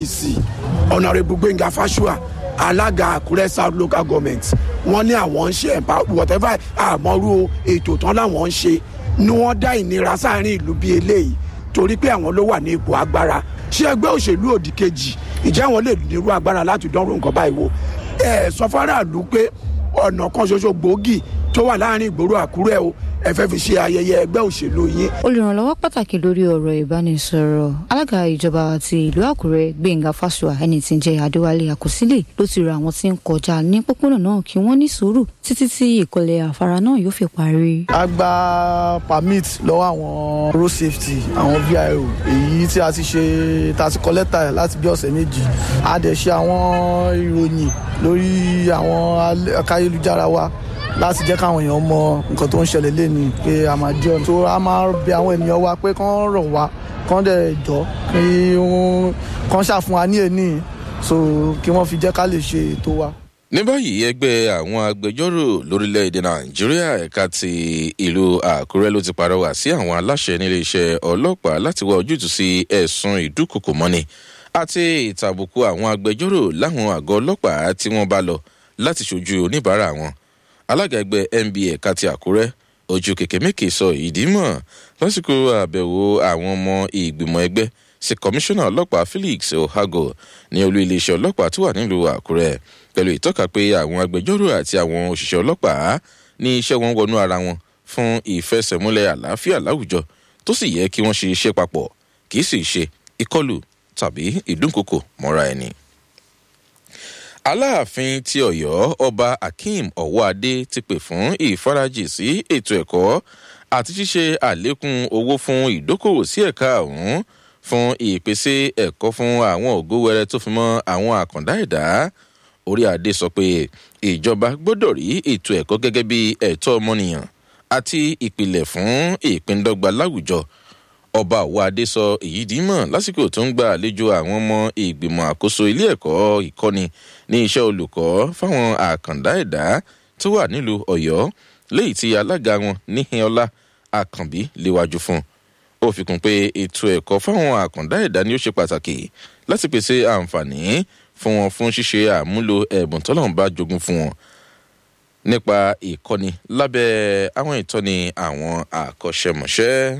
sí ọ̀nàrẹ́bù gbẹ̀ngà fáṣùà alága àkúrẹ́ south local government wọ́n ní àwọn ń ṣe ẹ̀mpá whatever àmọ́rú ètò tán láwọn ń ṣe ni wọ́n dá ìnira sáàrin ìlú bíi eléyìí torí pé àwọn ló wà ní ipò agbára ṣé ẹgbẹ́ òṣèlú òdì kejì ìjẹ́ àwọn lè nírú agbára láti dánrò nǹkan báyìí wò ẹ sọ faraàlú pé ọ̀nà kan ṣoṣo gbòógì tó wà láàrin ìgboro àkúrẹ́ o ẹ fẹ́ fi ṣe ayẹyẹ ẹgbẹ́ òṣèlú yín. olùrànlọ́wọ́ pàtàkì lórí ọ̀rọ̀ ìbánisọ̀rọ̀ alága ìjọba ti ìlú àkúrẹ́ gbẹ̀ngà fásua ẹni tí ń jẹ́ adéwálé àkọsílẹ̀ ló ti rọ àwọn tí ń kọjá ní pópónà náà kí wọ́n ní sùúrù títí tí ìkọlẹ̀ àfárá náà yóò fi parí. a gba permit lọ́wọ́ àwọn road safety àwọn vio èyí tí a ti ṣe tá a ti kọ lẹ́tà ẹ̀ láti bí ọ̀sẹ̀ méjì a dẹ̀ ṣe àwọn ìròyìn lórí àwọn akáyélujára wa láti jẹ́ káwọn èèyàn mọ nǹkan tó ń ṣẹlẹ̀ lẹ́nu pé a máa jẹ́ ọ̀nà tó a máa bẹ àwọn ènìyàn wa pé kán rọ̀ wá kán dẹ̀ jọ kí wọ́n kán ṣàfún wa ní èní so kí wọ́n fi jẹ́ ká lè ṣe ètò wa. ní báyìí ẹgbẹ́ àwọn agbẹjọ́rò lórílẹ̀‐èdè nàìjíríà ẹ̀ka ti ìlú àkúrẹ́ ló ti pàrọwà sí àwọn aláṣẹ níléeṣẹ́ ọlọ́pàá láti wá ojútùú sí ẹ̀sùn ìdúkokò mọ́ni àti ìtàbùkù àwọn agbẹjọ́rò láwọn àgọ́ ọlọ́pàá tí wọ́n bá lọ láti ṣojú oníbàárà wọn alága ẹgbẹ́ nba ẹ̀ka ti àkúrẹ́ ojú kèké mékè sọ ìdí mọ̀ lásìkò àbẹ̀wò àwọn ọmọ ìgbìmọ̀ ẹgbẹ́ sí kọmíṣánná ọlọ́pàá felix ohago ní olú iléeṣẹ́ ọlọ́pàá tó wà nílùú àkúrẹ́ pẹ̀lú ìtọ́ka pé àwọn agbẹjọ́rò àti àwọn òṣìṣẹ́ ọlọ́pàá ní iṣẹ́ wọn wọnú ara wọn fún ìfẹsẹ̀múlẹ̀ àlàáfíà láwùjọ tó sì yẹ kí wọ́n ṣe iṣẹ́ papọ̀ kì í sì ṣe ìkọlù tàbí ìdúnkokò mọ́ra ẹni aláàfin ti ọyọ ọba akeem ọwọadé ti pè fún ìfarajì sí ètò ẹkọ àti ṣíṣe àlékún owó fún ìdókòwò sí ẹka ọhún fún ìpèsè ẹkọ fún àwọn ògo wẹrẹ tó fi mọ àwọn àkàndá ẹdá orí adé sọ pé ìjọba gbọdọ rí ètò ẹkọ gẹgẹ bí ẹtọ ọmọnìyàn àti ìpìlẹ fún ìpíndọgba láwùjọ ọba òwádé sọ èyí dímọ̀ lásìkò tó ń gba àlejò àwọn ọmọ ìgbìmọ̀ àkóso ilé ẹ̀kọ́ ìkọ́ni ní iṣẹ́ olùkọ́ fáwọn àkàndá ẹ̀dá tó wà nílùú ọ̀yọ́ léyìí tí alága wọn níhìnọlá àkànbí léwájú fún ó fi kún pé ètò ẹ̀kọ́ fáwọn àkàndá ẹ̀dá ni ó ṣe pàtàkì láti pèsè àǹfààní fún wọn fún ṣíṣe àmúlò ẹ̀bùn tọ́lọ́run bá jogún fún wọn nípa ìkọ́ni lábẹ́ àwọn ìtọ́ni àwọn àkọ́ṣẹ́mọṣẹ́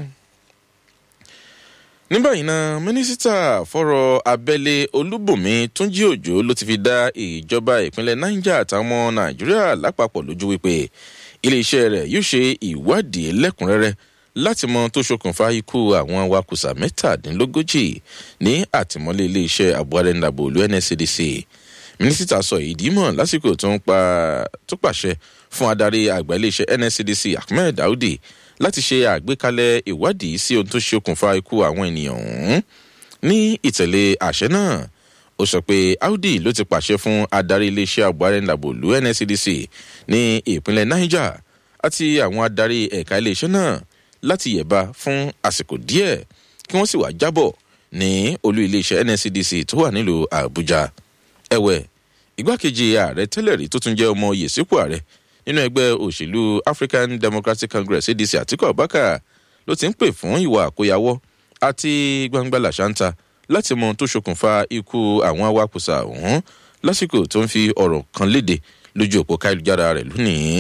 ní báyìí náà mínísítà fọ́rọ̀ abẹ́lé olúbùnmi túnjí òjò ló ti fi dá ìjọba ìpínlẹ̀ niger àtàwọn ọmọ nàìjíríà lápapọ̀ lójú wípé iléeṣẹ́ rẹ̀ yóò ṣe ìwádìí lẹ́kùnrẹ́rẹ́ láti mọ tó ṣokùnfà ikú àwọn awakùsà mẹ́tàdínlógójì ní àtìmọ́lé iléeṣẹ́ àbúrẹ́ńdàbò olú nscdc mínísítà sọ ìdí mọ̀ lásìkò tó pàṣẹ fún adarí àgbà iléeṣẹ́ nscdc ahmed daudi láti ṣe àgbékalẹ̀ ìwádìí sí ohun tó ṣokùnfà ikú àwọn ènìyàn ọ̀hún ní ìtẹ̀lé àṣẹ náà ó sọ pé audi ló ti pàṣẹ fún adarí iléeṣẹ́ àbúrẹ́ńdàbòlú nscdc ní ìpínlẹ̀ niger àti àwọn adarí ẹ̀ka iléeṣẹ́ náà láti yẹ̀ba fún àsìkò díẹ̀ kí wọ́n sì wá jábọ̀ ní olú iléeṣẹ́ nscdc tó wà nílùú àbújá ẹ̀wẹ̀ igbákejì ààrẹ tẹ́lẹ̀ rí tó tún jẹ́ ọmọ yèsípò ààrẹ nínú ẹgbẹ́ òṣèlú african democratic congress adc àtikọ̀ abaka ló ti ń pè fún ìwà àkóyawọ́ àti gbangba làṣántà láti mọ tó ṣokùnfà ikú àwọn awakùsà ọ̀hún lásìkò tó ń fi ọ̀rọ̀ kan léde lójú òpó káyélujára rẹ̀ lónìí.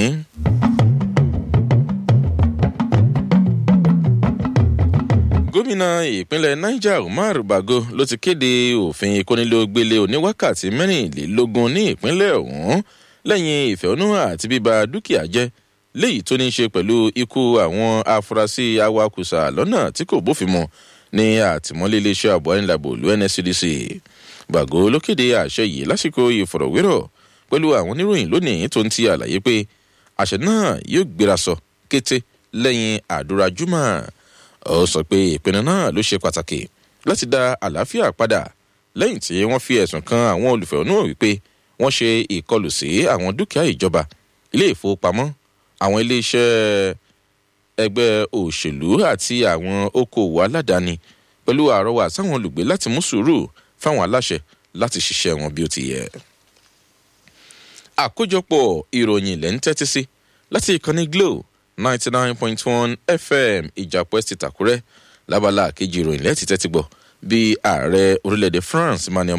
gómìnà ìpínlẹ̀ niger umar bago ló ti kéde òfin ìkónilógbélé oníwákàtí mẹ́rìnlélógún ní ìpínlẹ̀ ọ̀hún lẹ́yìn ìfẹ̀hónúhàn àti bíba dúkìá jẹ́ léyìí tó ní í ṣe pẹ̀lú ikú àwọn afurasí awakùsà lọ́nà tí kò bófin mu ní àtìmọ́lé iléeṣẹ́ ààbò ayélujára ìlú nscdc gbàgó ló kéde àṣẹ yìí lásìkò ìfọ̀rọ̀wérọ̀ pẹ̀lú àwọn oníròyìn lónìí tó ń ti àlàyé pé àṣẹ náà yóò gbéra sọ kété lẹ́yìn àdúrà júmọ̀ ó sọ pé ìpinnu náà ló ṣe pàtàkì láti dá àlàáfíà padà lẹ́yìn tí wọ́n fi ẹ̀sùn kan àwọn olùfẹ̀hónúhàn wípé wọ́n ṣe ìkọlù sí àwọn dúkìá ìjọba ilé ìfowópamọ́ àwọn iléeṣẹ́ ẹgbẹ́ òṣèlú àti àwọn okòòwò aládàáni pẹ̀lú àrọwà sáwọn olùgbé láti mú sùúrù fáwọn aláṣẹ láti ṣiṣẹ́ wọn bí ó ti yẹ. àkójọpọ̀ ìròyìn ilẹ̀ ń tẹ́tí sí láti ìkànnì glo ninety nine point one fm ìjàpọ̀ ẹ̀sì tàkúrẹ́ lábala kejì ìròyìn lẹ́ẹ̀tì tẹ́tí gbọ́ bí ààrẹ orílẹ̀-èdè france emmanuel